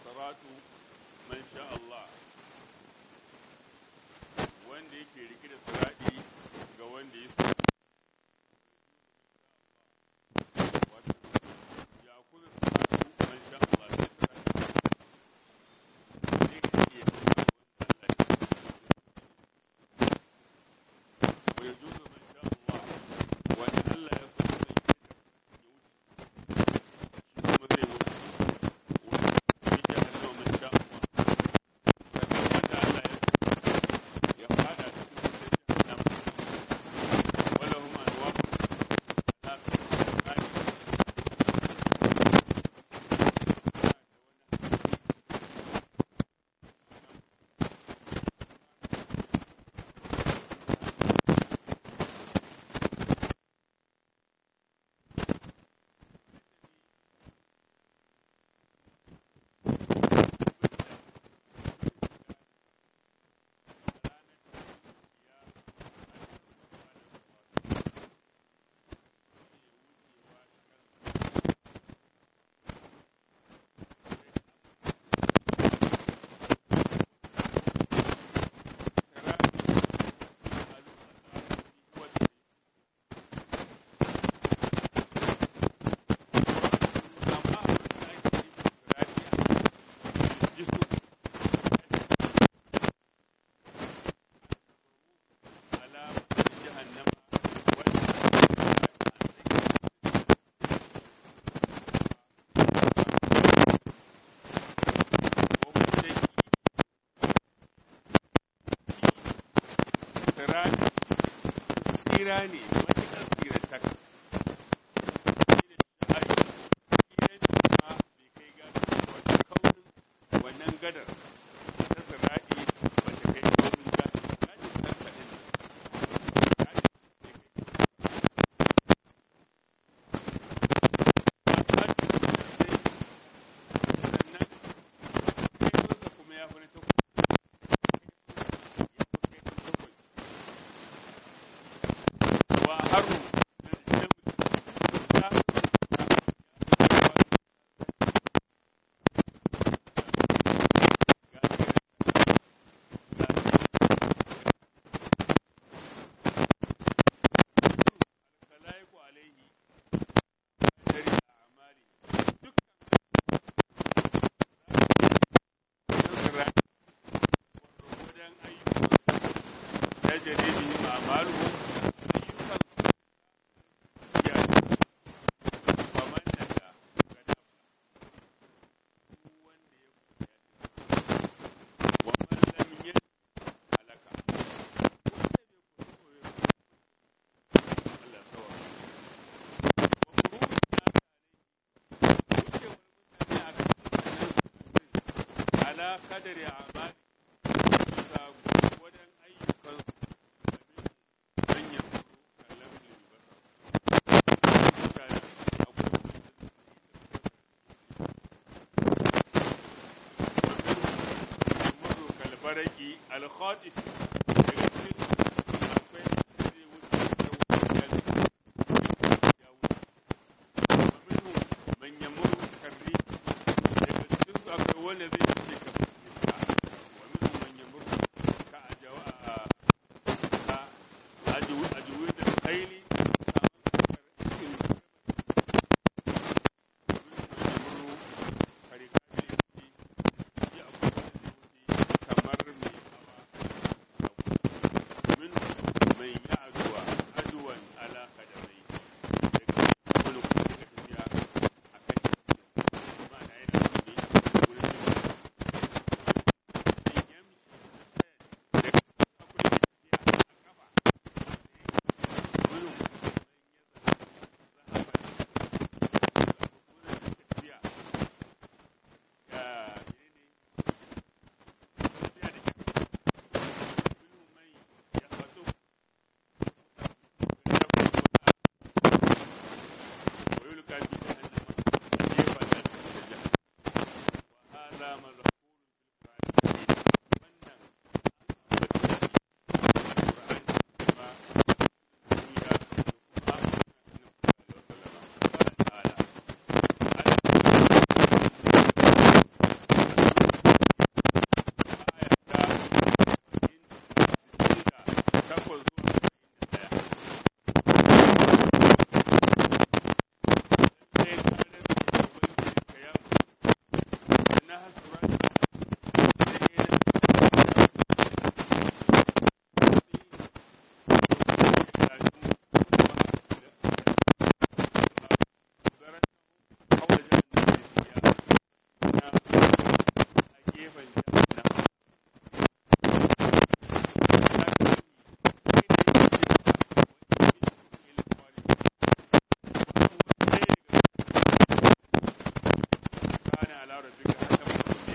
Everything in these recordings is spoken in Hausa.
saratu man sha Allah wanda yake rike da siradi ga wanda ya so Wato, ya kuza siratu man sha Allah sai siradi zai ka iya wa ya juzu man sha Allah wani Allah ya so zai ya wuce shi kuma zai wuce wani ya hannu man sha Allah sannan wanda Allah ya so ya fada cikin wutar jahannam wala hum anwa la tsari tsira ne matuƙar tsirantaka wannan gadar ta siraɗi ba ta kai kaurin gadar gadar ɗan kaɗan ne sannan kaifinsa kuma ya fi na takwas ya fi kai takwas wa haru تجري بهم أعمالهم أيها ومن نجا ومن لم يجد هلك Allah sawa ala kadari amali bisa wajen ayyukan manyan kallon mutane muru kalbaraki alkhatis daga cikin akwai zai wuce ta wuce ya wuce ومنهم من يمر كالريح daga cikin su akwai wanda zai wuce kamar iska ومنهم من يمر كأجوا أجود الخيل من يعدو عدوا على قدميه wani kuma suka tafiya a kan ma'ana yana zaune wurin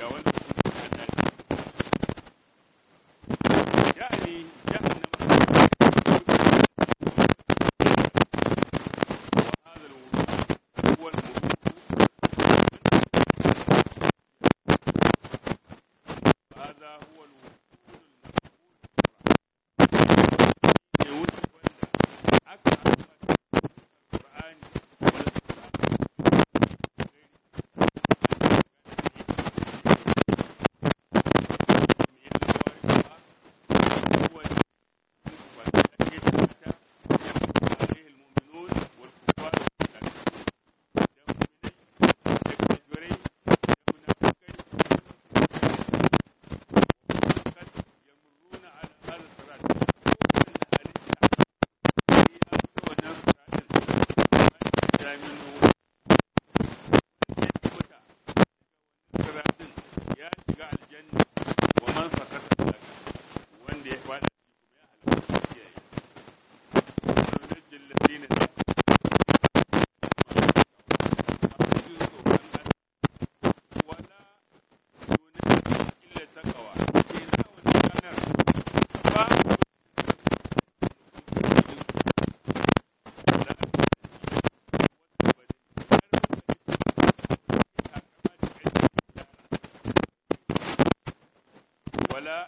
ga wanda sun Allah يعني جهنم وهذا الوجود هو الوجود هذا هو الوجود المفقود أكثر القرآن ya shiga aljanna wa man sakata laka wanda ya fada kuma ya halaka kiyaye nunajjil ladina wala nunajjil illa taqwa ina wannan ranar ba ولا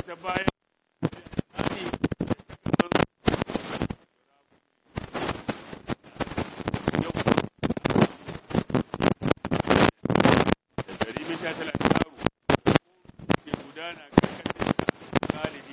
ta bayan ta talatin yaro ke gudana karkashin galibi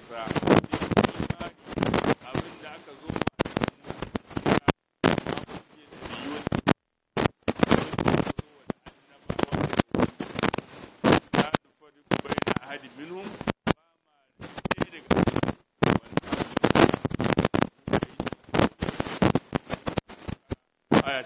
ƙasa abin da aka zo wa أحد منهم آية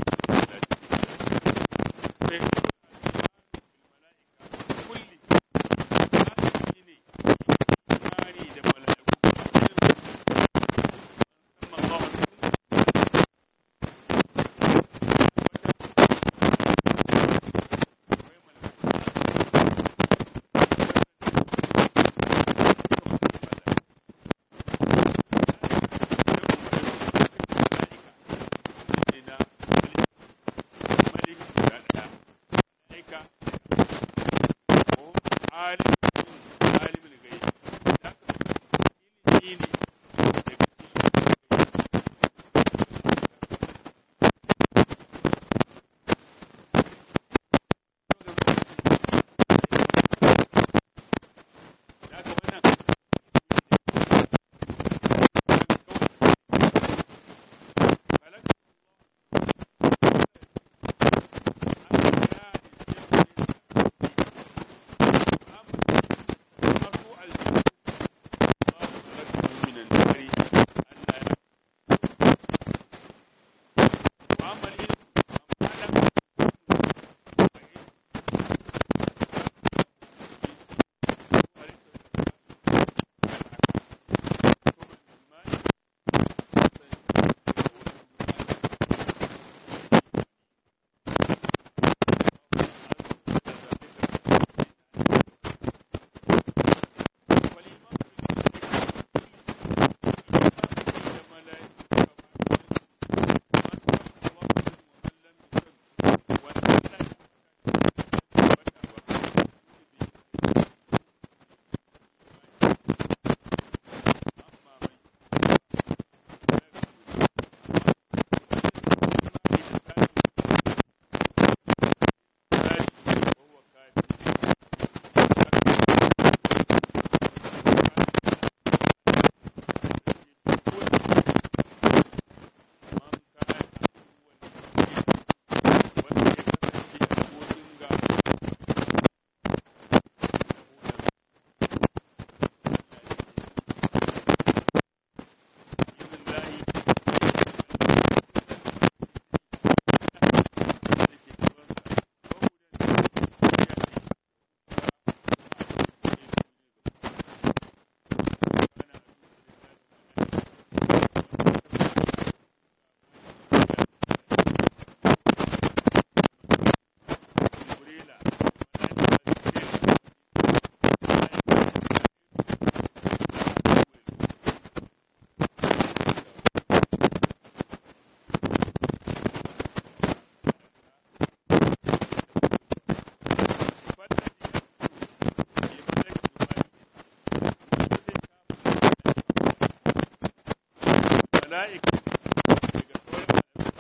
mala'ika daga sauran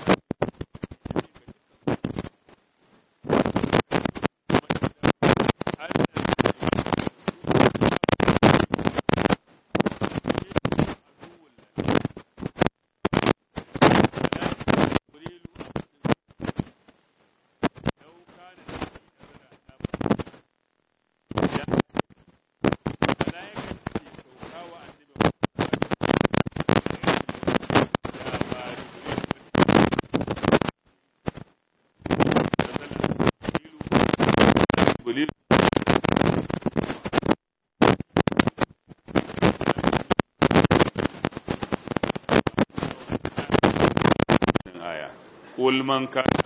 Jibril aya qul man kana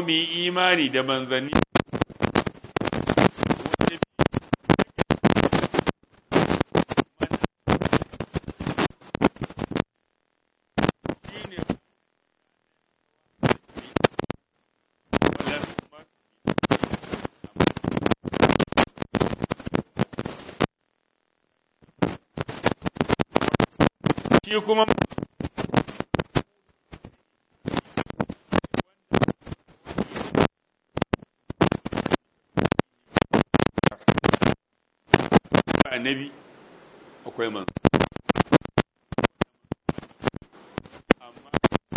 mu yi imani da manzanni shi kuma annabi akwai man amma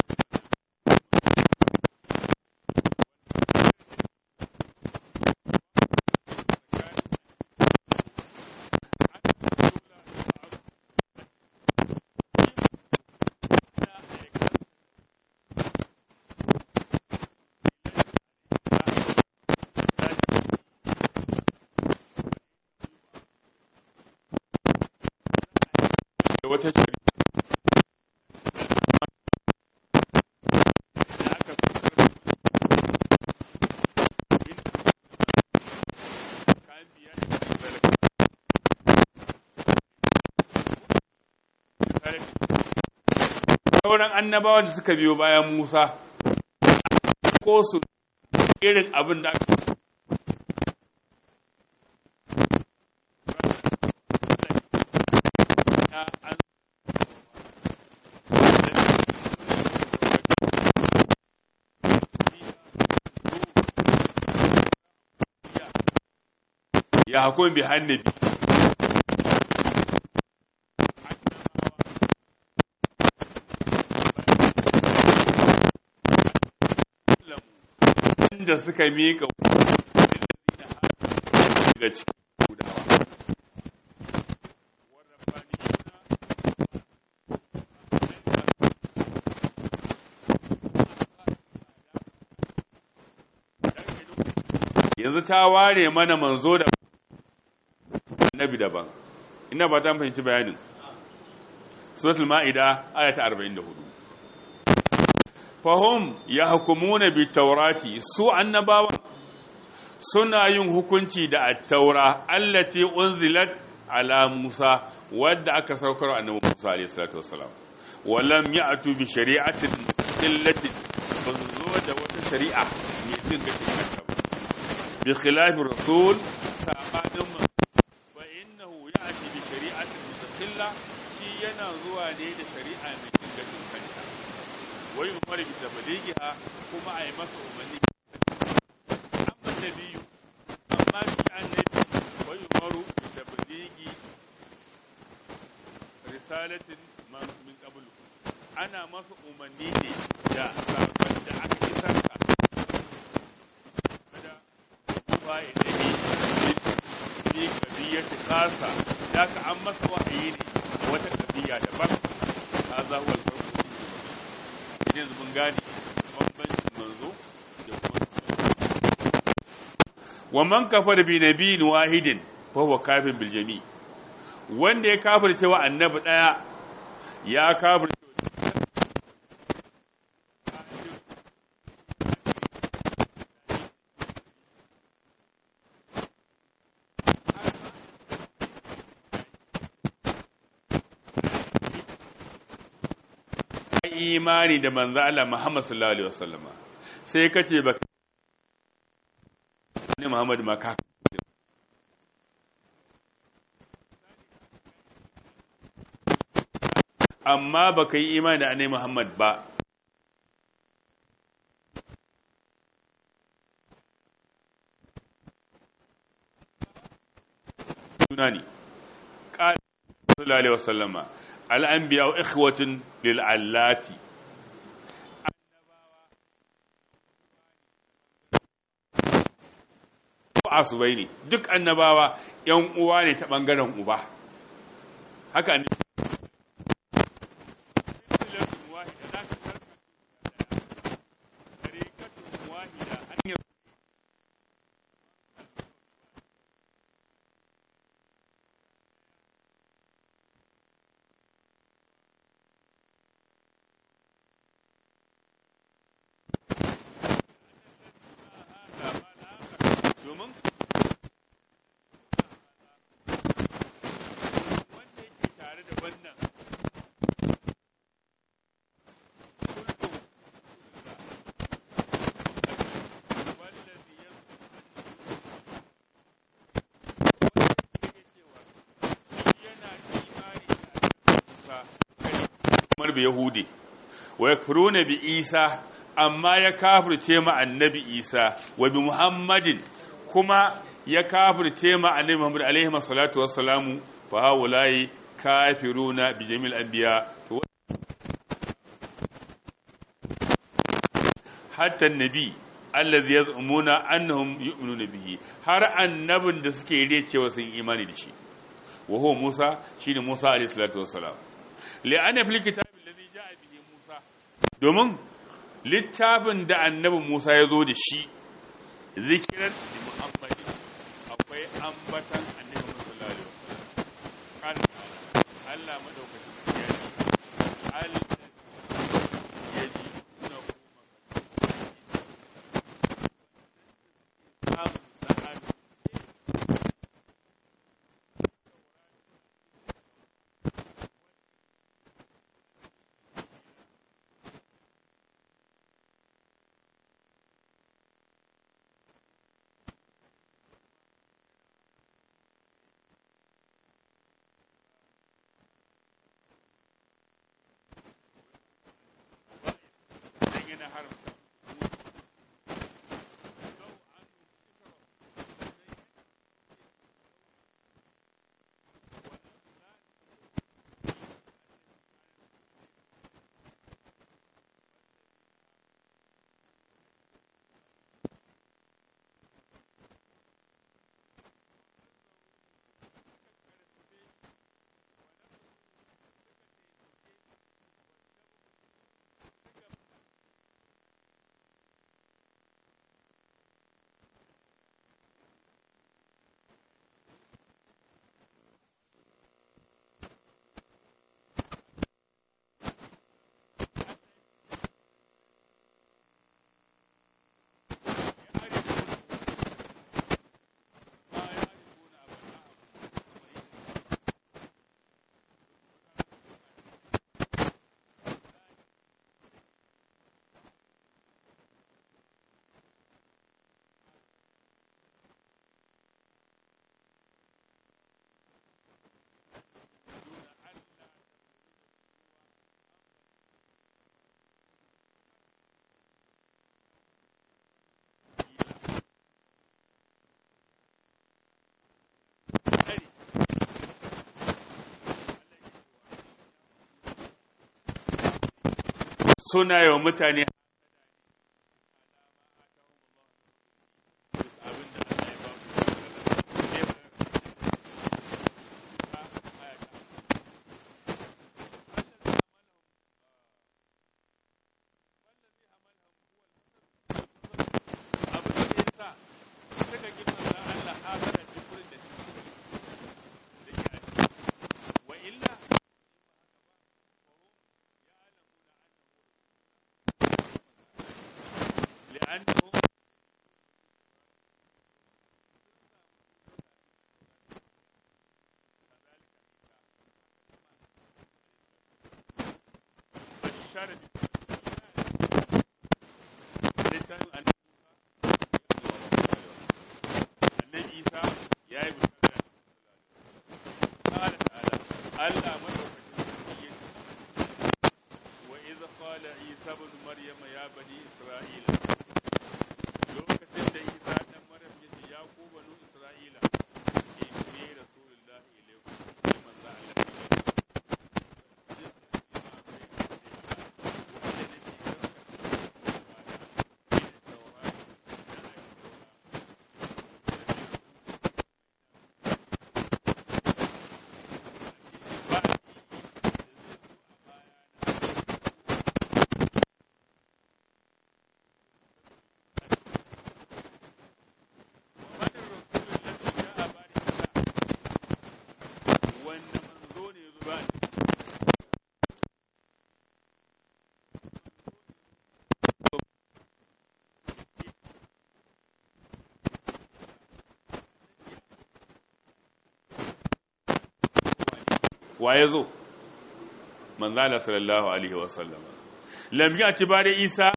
da wata shari'a da aka kayan biya da sauran annabawa da suka biyo bayan Musa ko su irin abin da aka an ya hakun bi hannabi da suka miƙa daga cikin gudawa yanzu ta ware mana manzo da annabi daban ina ba ta fahimci bayanin suratul ma'ida aya ta 44 fahum yahkumuna bi taurati su annabawa suna yin hukunci da at-taura allati unzilat ala Musa wadda aka saukar annabi Musa alayhi salatu wassalam walam ya'tu bi shari'atin illati banzo da wata shari'a mai cin gashin kanta ba bi khilafi rasul sabanin fa innahu ya'ti bi shari'atin mustaqilla shi yana zuwa ne da shari'a mai cin gashin kanta wai umar bi tablighiha kuma ai masa umarni amma nabiyyu amma shi annabi wai umaru bi tablighi risalatin min qablu ana masa umarni ne da sabon da aka isar ka da ba ilimi ni kadiyar kasa da ka an masa wahayi ne wata kadiya daban hadha huwa al-farq yanzu mun gane bambancin manzo da kuma wa man kafara bi nabiyyin wahidin fa huwa kafir bil jami' wanda ya kafir cewa annabi daya ya kafir imani da manzo Allah Muhammad sallallahu alaihi wasallam sai kace ba ne Muhammad ma ka amma baka yi imani da annabi Muhammad ba tunani qala sallallahu alaihi wasallama al'ambiya wa ikhwatin lil'allati asubai ne duk annabawa ‘yan uwa ne ta ɓangaren uba haka ne kamar bi yahudi wa yakfuruna bi isa amma ya kafirce ma annabi isa wa bi muhammadin kuma ya kafirce ma annabi muhammad alaihi salatu wassalamu fa haulai kafiruna bi jami'il anbiya to hatta annabi allazi yaz'umuna annahum yu'minuna bihi har annabin da suke riya cewa sun imani da shi wa huwa Musa shine Musa alayhi salatu wassalam li'anna fil kitabi allazi ja'a bihi Musa domin littafin da annabi Musa ya zo da shi zikiran li Muhammadi akwai ambatan annabi sallallahu alaihi wasallam kan Allah madaukakin ya ce al yaji na yana haramta suna yi wa mutane لأنهم بشر annabi isa ya yi bishara قال تعالى ألا مدوكتين وإذ قال عيسى ابن مريم يا بني إسرائيل lokacin da isa dan maryam ya ce ya ku banu isra'ila inni rasulullah ilaykum sai manzo Allah wanda manzo ne ya zo ba wa ya zo manzala sallallahu alaihi wasallam lam yati bare isa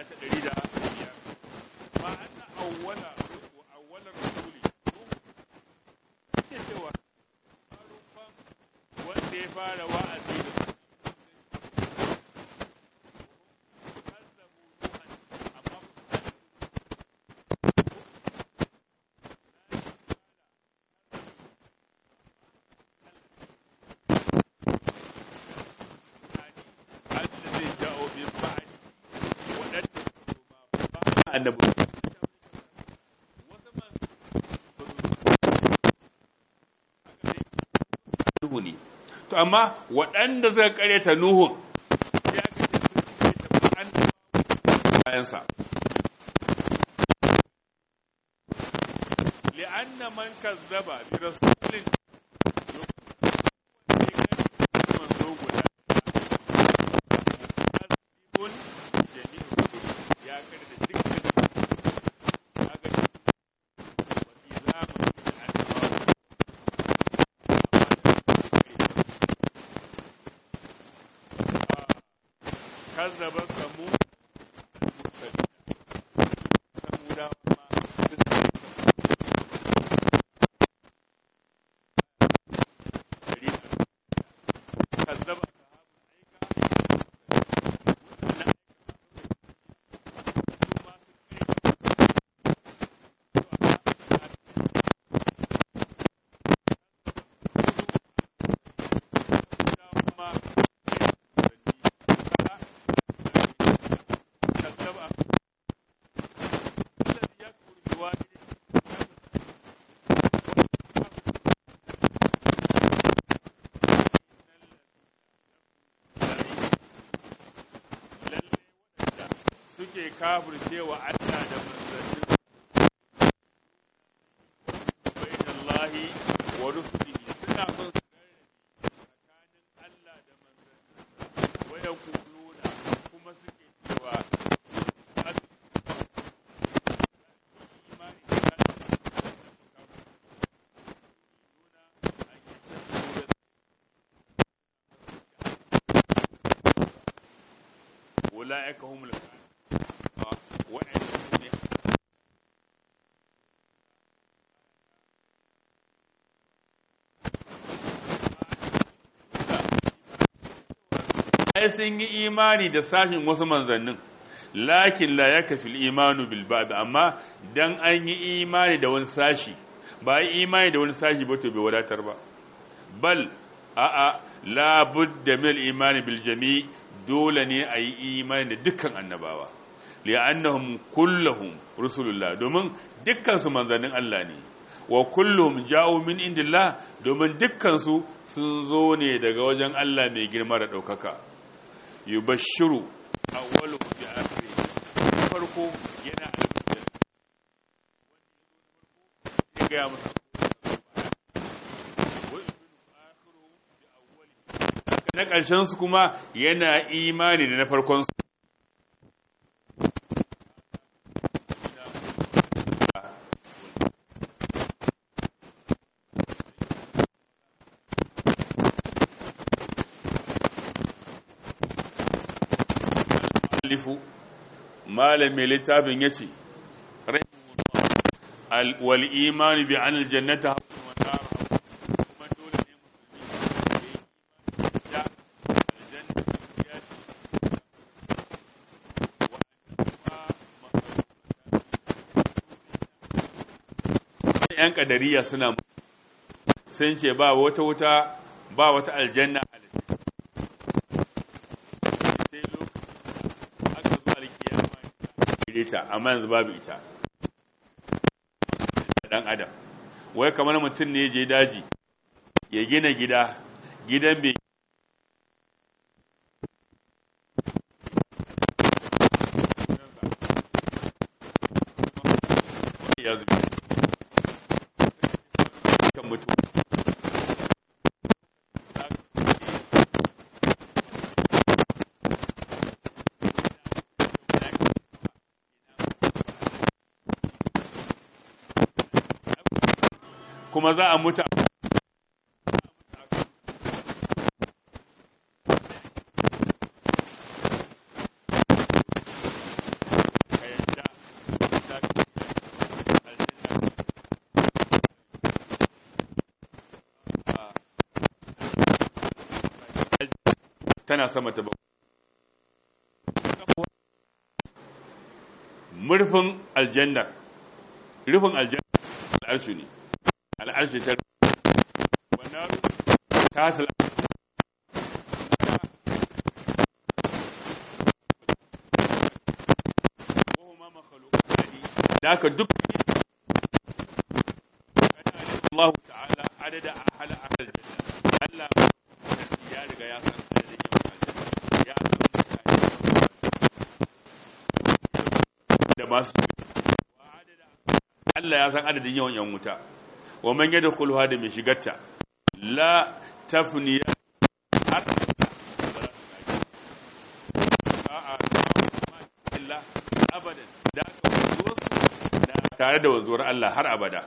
ta ɗari da biyar ma anna awwala wa awwala rasuli ke cewa farkon wanda ya fara wa'azi da kazzabu nuhan amma الذي جاءوا من بعد waɗanda ba annabi Nuhu ne to amma waɗanda suka karyata Nuhu sai aka ce sun karyata annabawa bayansa li'anna man kazzaba bi rasulin manzo guda kun jami'u ya kare da dukkan kaga wasi zama da annabawa kazzaba samu samuda ma kazzaba suke kafircewa Allah da manzannin bainallahi wa rusulihi suna son su tsakanin Allah da manzannin wa yaquluna kuma suke cewa imani da أولئك هم الكافرون وإن ai sun yi imani da sashin wasu manzannin lakin la ya kafi imanu bil ba'd amma dan an yi imani da wani sashi ba yi imani da wani sashi ba to bai wadatar ba bal a'a la budda min imani bil jami' dole ne a yi imani da dukkan annabawa li'annahum kulluhum rusulullah domin dukkan su manzannin Allah ne wa kulluhum ja'u min indillah domin dukkan su sun zo ne daga wajen Allah mai girma da daukaka yubashshiru awwalu bi akhiri farko yana alƙur'ani ya ga masa na ƙarshen su kuma yana imani da na farkon su alifu malamin littafin ya ce wal imani bi an aljannata haqqun wa nar kuma dole ne musulmi ya yi imani da aljanna ya yan kadariya suna sun ce ba wata wuta ba wata aljanna a sai lokacin aka zo alkiyama ta amma yanzu babu ita dan adam wai kamar mutum ne je daji ya gina gida gidan bai ya zubi kan mutu kuma za a mutu tana sama ta bakwai murfin aljanna rufin aljanna al'arshu ne al'arshu ta wannan ta sala da aka duk Allah ta'ala adada ahala ahlal janna Allah ya riga ya san adadin yawan aljanna ya san mutane da masu Allah ya san adadin yawan yan wuta wa man yadkhuluha da mai shigarta la tafniya har a'a illa abadan da aka wanzuwar tare da wanzuwar Allah har abada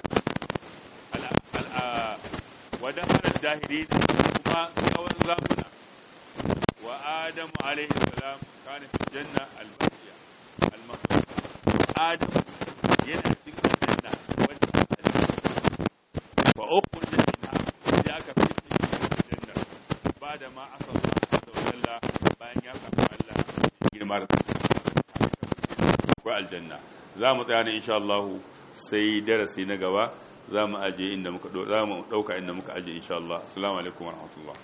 wadda hana dahiri kuma tsawon zamuna wa adamu alaihi salam kana fi janna albasiya almakhluqa adam yana cikin janna wadda fa ukhul minha ya aka fi janna ba da ma asa Allah da walla bayan ya kafa Allah girmar ko aljanna za mu tsaya ne insha Allah sai darasi na gaba za mu aje inda muka za mu dauka inda muka aje insha Allah assalamu alaikum warahmatullahi